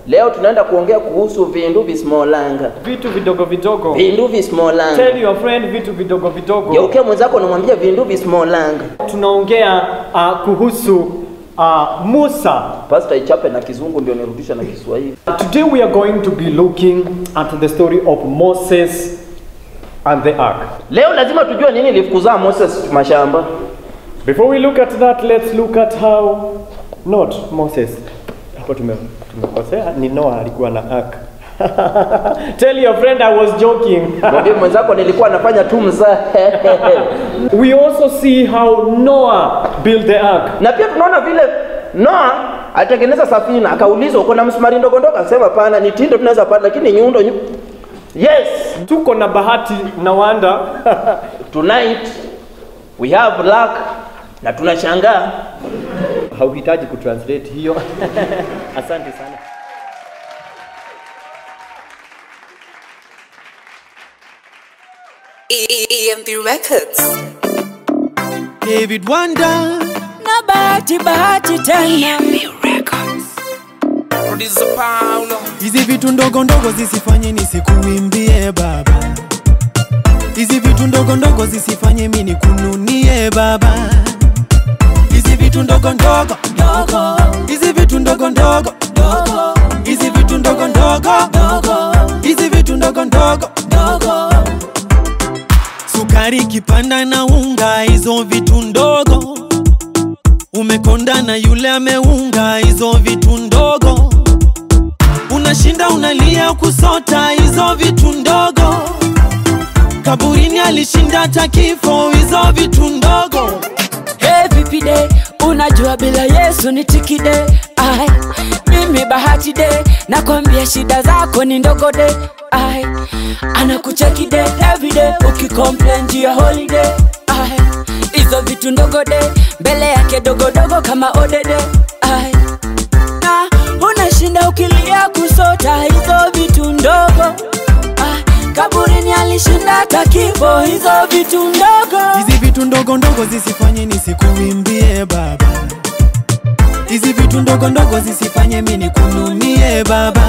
Leo tunaenda kuongea kuhusu vindu vismolanga. vitu vidogo vidogo. Vindu vismolanga. Tell your friend vitu vidogo vidogo. Geukia mwenzako unamwambia vindu vismolanga. Tunaongea uh, kuhusu uh, Musa. Pastor ichape na kizungu ndio nirudisha na Kiswahili. Today we are going to be looking at the story of Moses and the ark. Leo lazima tujue nini ilifukuzaa Moses mashamba. Before we look at that, let's look at how not Moses. Hapo tume tumekosea, ni Noah alikuwa na ark. Tell your friend I was joking. Mwambie mwenzako nilikuwa nafanya tu mzaha. we also see how Noah built the ark. na pia tunaona vile Noa alitengeneza safina, akaulizwa uko na msumari ndogo ndogo, akasema pana, ni tindo tunaweza pata, lakini nyundo nyu... Yes, Tuko na bahati na wanda. tonight we have luck na tunashangaa. Hauhitaji kutranslate hiyo. Asante sana. EMP Records. David Wanda na bahati bahati tena Producer Paulo. hizi vitu ndogo ndogo zisifanye nisikuimbie baba hizi vitu ndogo ndogo zisifanye mi nikununie baba hizi vitu ndogo ndogo dogo hizi vitu ndogo ndogo dogo hizi vitu ndogo ndogo dogo hizi vitu ndogo ndogo dogo sukari kipanda na unga hizo vitu ndogo umekonda na yule ameunga hizo vitu ndogo unashinda unalia kusota hizo vitu ndogo kaburini alishinda hata kifo hizo vitu ndogo Hey, vipi de unajua bila yesu ni tikide ai mimi bahati de nakwambia shida zako ni ndogo de ai anakucheki de everyday ukicomplain juu ya holiday ai hizo vitu ndogo de mbele yake dogodogo kama odede ai na unashinda ukilia kusota hizo vitu ndogo ai kaburini alishinda hata kifo hizo vitu ndogo hizi vitu ndogo ndogo zisifanye nisikuimbie baba hizi vitu ndogo ndogo zisifanye mi nikununie baba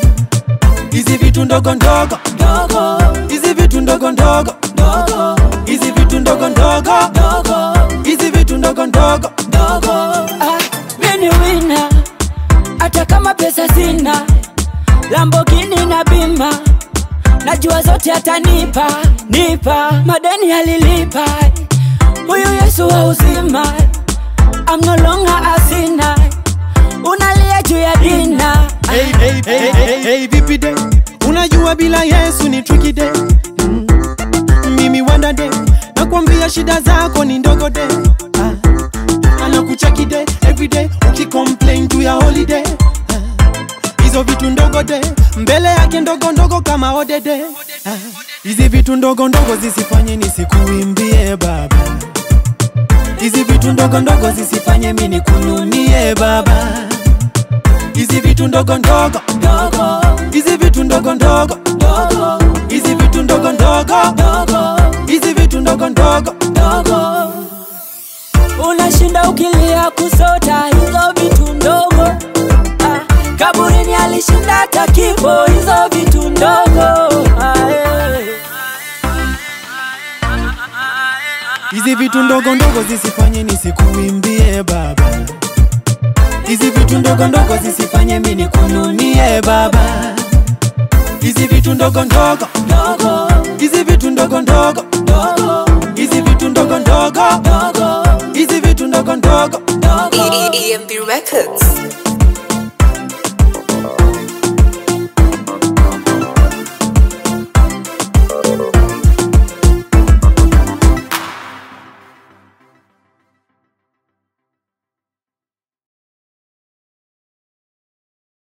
hizi vitu ndogo ndogo dogo hizi vitu ndogo ndogo dogo hizi vitu ndogo ndogo dogo hizi vitu ndogo ndogo dogo ah, mini wina hata kama pesa sina lambogini na bima najua zote atanipa nipa madeni alilipa huyu yesu wa uzima I'm no longer a sinner unalia juu ya dina hey, hey, hey, hey, hey, vipi de unajua bila yesu ni tricky de mm. mimi wanda de nakwambia shida zako ni ndogo de ah. anakucheki de everyday ukicomplain juu ya holiday ah. hizo vitu ndogo de mbele yake ndogo ndogo kama odede ah. hizi vitu ndogo ndogo zisifanye nisikuimbie baba hizi vitu ndogo ndogo zisifanye mi nikununie baba hizi vitu ndogo ndogo dogo hizi vitu ndogo ndogo dogo hizi vitu ndogo ndogo dogo hizi vitu ndogo ndogo dogo unashinda ukilia kusota hizo vitu ndogo ah, kaburini alishinda hata kifo hizo vitu ndogo ah, eh. hizi vitu ndogo ndogo zisifanye nisikuimbie baba hizi vitu ndogo ndogo zisifanye mi nikununie baba hizi vitu ndogo ndogo dogo hizi vitu ndogo ndogo dogo hizi vitu ndogo ndogo dogo hizi vitu ndogo ndogo dogo EMP Records.